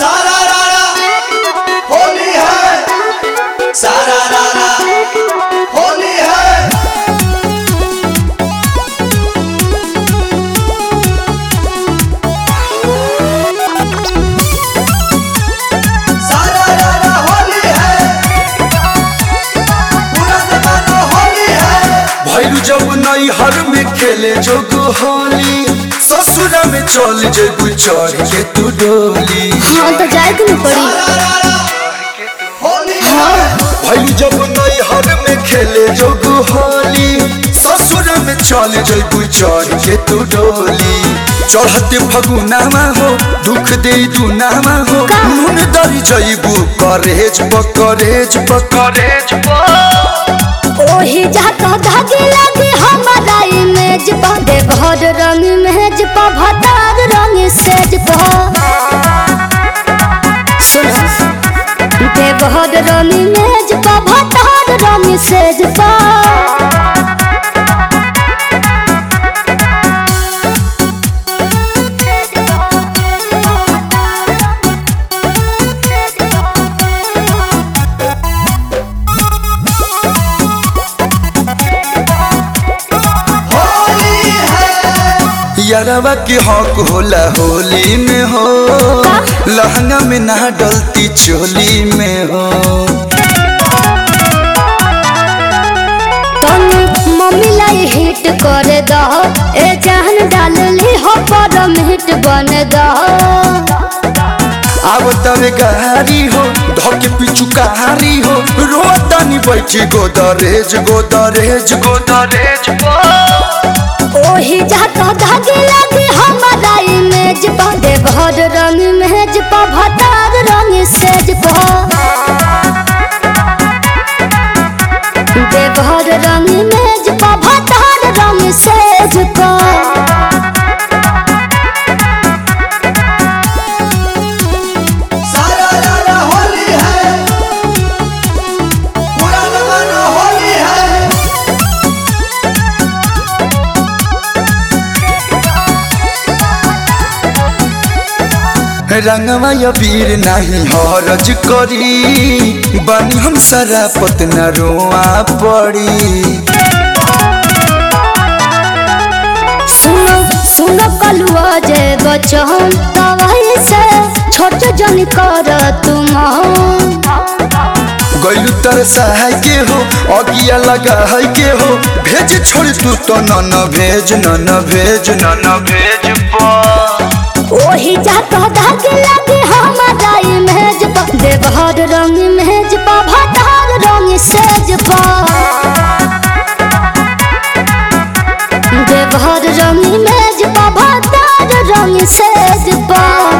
सारा रारा होली है सारा रारा होली है सारा रारा होली है पूरा जमाना होली है भैरू जब नई हर में खेले जोग होली ससुर में चल जेबू चढ़ के तू डोली हाँ तो जाए के न पड़ी सारा रारा होली है भैरू जब नई हर में खेले जोग होली ससुर में चल जेबू चढ़ के तू डोली चढ़ते फगुनामा हो दुख दे दुनामा हो का? नून दरी जईबू करेज पकरेज पकरेज ओही जाता धागे लगे हमारा इमेज पा दे घर रंग मेज पा भतार रंग सेज पा सुनो दे घर रंग मेज पा भतार रंग सेज पा होली है यारवा के हक होला होली में हो लहंगा में ना डलती चोली में हो तुम मम्मी लाई हिट कर दो ए जान डाल ली हो परम हिट बन दो अब तवे गारी हो धके पिछु कहारी हो रोतानी बैठी गोदरेज गोदरेज गोदरेज ओही जाता धागे लगे हमारा इमेज पा दे भर रंग मेज पा भतार रंग सेज पा दे भर रंग मेज पा भतार रंग सेज पा सारा रारा होली है पूरा जमाना होली है रंगवा या वीर नहीं हरज करी बनी हम सारा पतना रोआ पड़ी सुनो सुनो कलुआ जे बचन तवाई से छोट जन कर तुम गैलू तर सहाय के हो अगिया लगा है के हो भेज छोड़ तू तो न न भेज न न भेज न न भेज ओही जाता धागे लगे हमारा इमेज पा देवहर रंग मेज पा भतार रंग सेज पा देवहर रंग मेज पा भतार रंग सेज पा